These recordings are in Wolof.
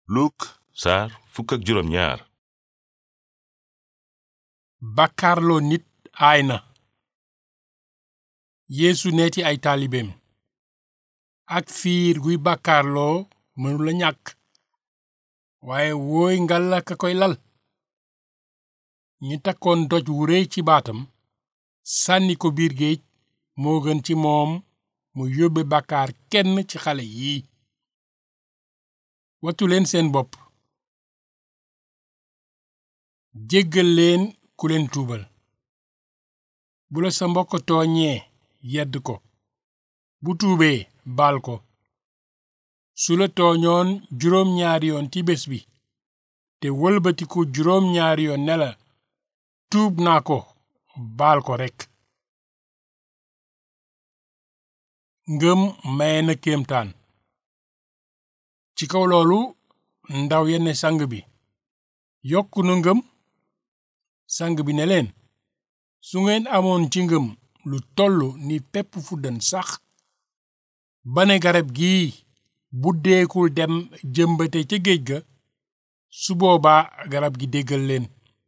Luk saar fukk ak juróom ñaar bàkkaarloo nit aay na yeesu neeti ay taalibeem ak fiir guy bàkkaarloo mënula ñàkk waaye wooy ngalla ka koy lal ñi takkoon doj wu réy ci baatam sànni ko biir géej moo gën ci moom mu yóbbe bàkkaar kenn ci xale yii wattu leen seen bopp jéggal leen ku leen tuubal bu la sa mbokk tooñee yedd ko bu tuubee baal ko su la tooñoon juróom ñaari yoon ci bés bi te wëlbatiku juróom ñaari yoon ne la tuub naa ko baal ko rekk ngëm maye na kéemtaan ci kaw loolu ndaw yenn sang bi yokku na ngëm sang bi ne leen su ngeen amoon ci ngëm lu tollu ni pepp fuddan sax ba ne garab gii buddeekul dem jëmbate ca géej ga su boobaa garab gi déggal leen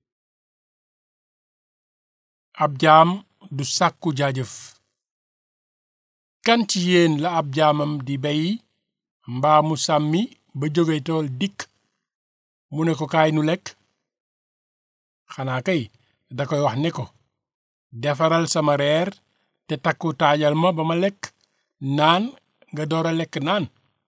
ab jaam du sàkku jaajëf kan ci yéen la ab jaamam di bey mbaa mu sàmmi ba jóge tool dikk mu ne ko kaay nu lekk xanaa kay da koy wax ne ko defaral sama reer te takku taajal ma ba ma lekk naan nga door a lekk naan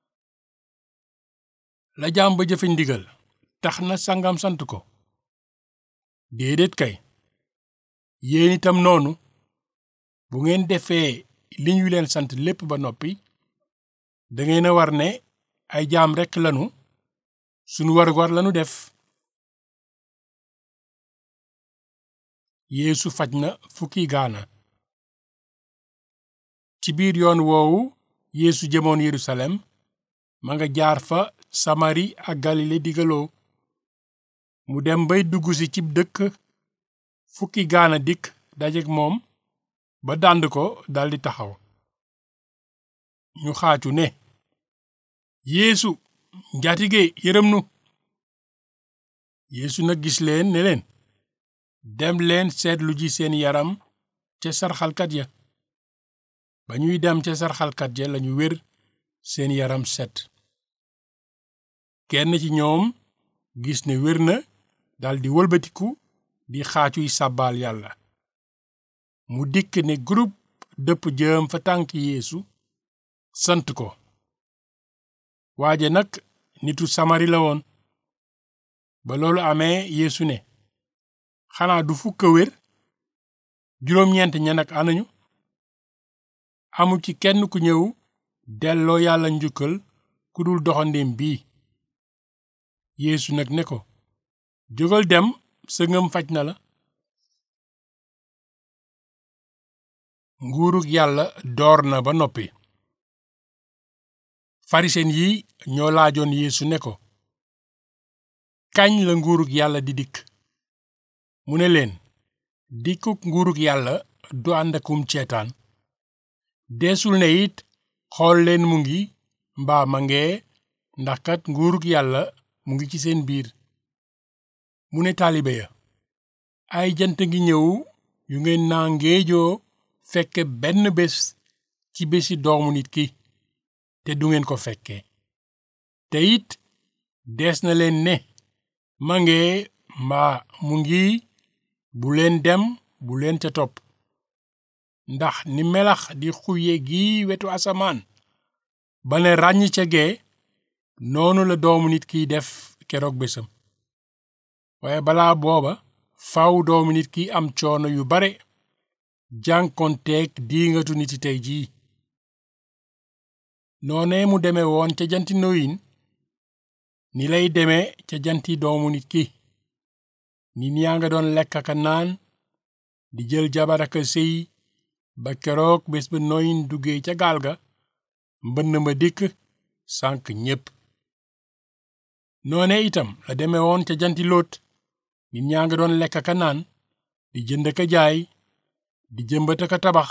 la jaam ba jëfe ndigal tax na sangam sant ko déedéet kay yéen itam noonu bu ngeen defee li ñu leen sant lépp ba noppi dangeen a war ne ay jaam rekk lanu sunu war-war lanu def yeesu faj na fukki gaana ci biir yoon woowu yeesu jëmoon yerusalem ma nga jaar fa samari ak galile digaloo mu dem bay dugg si cib dëkk fukki gaana dikk dajek moom ba dànd ko daldi taxaw ñu xaacu ne yeesu njaatige yërëm nu yeesu nag gis leen ne leen dem leen seetlu ji seen yaram ca sarxalkat ya ba ñuy dem ca sarxalkat ya lañu wér seen yaram set kenn ci ñoom gis ne wér na daldi wëlbatiku di xaacuy sàbbaal yàlla mu dikk ne groupe dëpp jëm fa tànk yeesu sant ko waaje nag nitu samari la woon ba loolu amee yeesu ne xanaa du fukk a wér juróom-ñeent ña nag anañu amul ci kenn ku ñëw delloo yàlla njukkal ku dul doxandéem bii yeesu nag ne ko jógal dem sa ngëm faj na la nguurug yàlla door na ba noppi farisen yi ñoo laajoon yeesu ne ko kañ la nguurug yàlla di dikk mu ne leen dikkuk nguurug yàlla du ànd akum ceetaan deesul ne it xool leen mu ngi mbaa ma ngee ndax kat nguurug yàlla mu ngi ci seen biir mu ne taalibe ya ay jant ngi ñëw yu ngeen naa ngéejoo fekke benn bés ci bési doomu nit ki te du ngeen ko fekke te it dees na leen ne ma ngee mbaa mu ngi bu leen dem bu leen ca topp ndax ni melax di xuye gi wetu asamaan ba ne ràññ ca gee noonu la doomu nit kiy def keroog bésam waaye balaa booba faw doomu nit ki am coono yu bare jànkonteeg diingatu niti tey jii noonee mu deme woon ca janti noyin ni lay deme ca janti doomu nit ki nit ñaa nga doon lekk aka naan di jël jabar aka sëy ba keroog bés ba noyin duggee ca gaal ga mbënn ma dikk sànk ñépp noone itam la deme woon ca janti loot nit ñaa nga doon lekk aka naan di jënd aka jaay di jëmbat aka tabax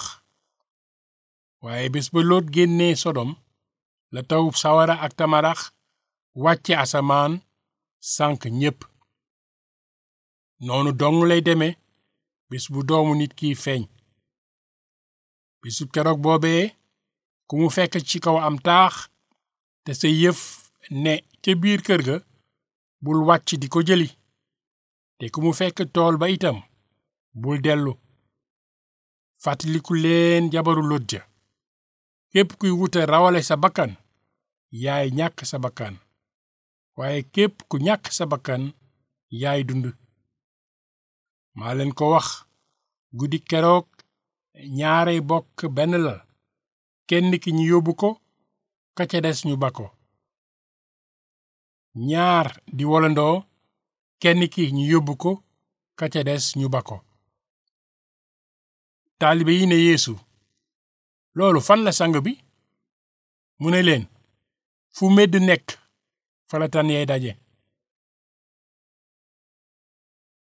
waaye bés ba loot génnee sodom la taw sawara ak tamarax wàcce asamaan sànk ñépp noonu dong lay deme bis bu doomu nit kiy feeñ bisu keroog boobee ku mu fekk ci kaw am taax te sa yëf ne ca biir kër ga bul wàcc di ko jëli te ku mu fekk tool ba itam bul dellu fàttaliku leen jabaru Lóot ja képp kuy wuta rawale sa bakkan yaay ñàkk sa bakkan waaye képp ku ñàkk sa bakkan yaay dund maa leen ko wax guddi keroog ñaarey bokk benn lal kenn ki ñu yóbbu ko ka ca des ñu ba ko ñaar di wolandoo kenn ki ñu yóbbu ko ka ca des ñu ba ko taalibe yi ne yeesu loolu fan la sang bi mu ne leen fu medd nekk fa la tan yey daje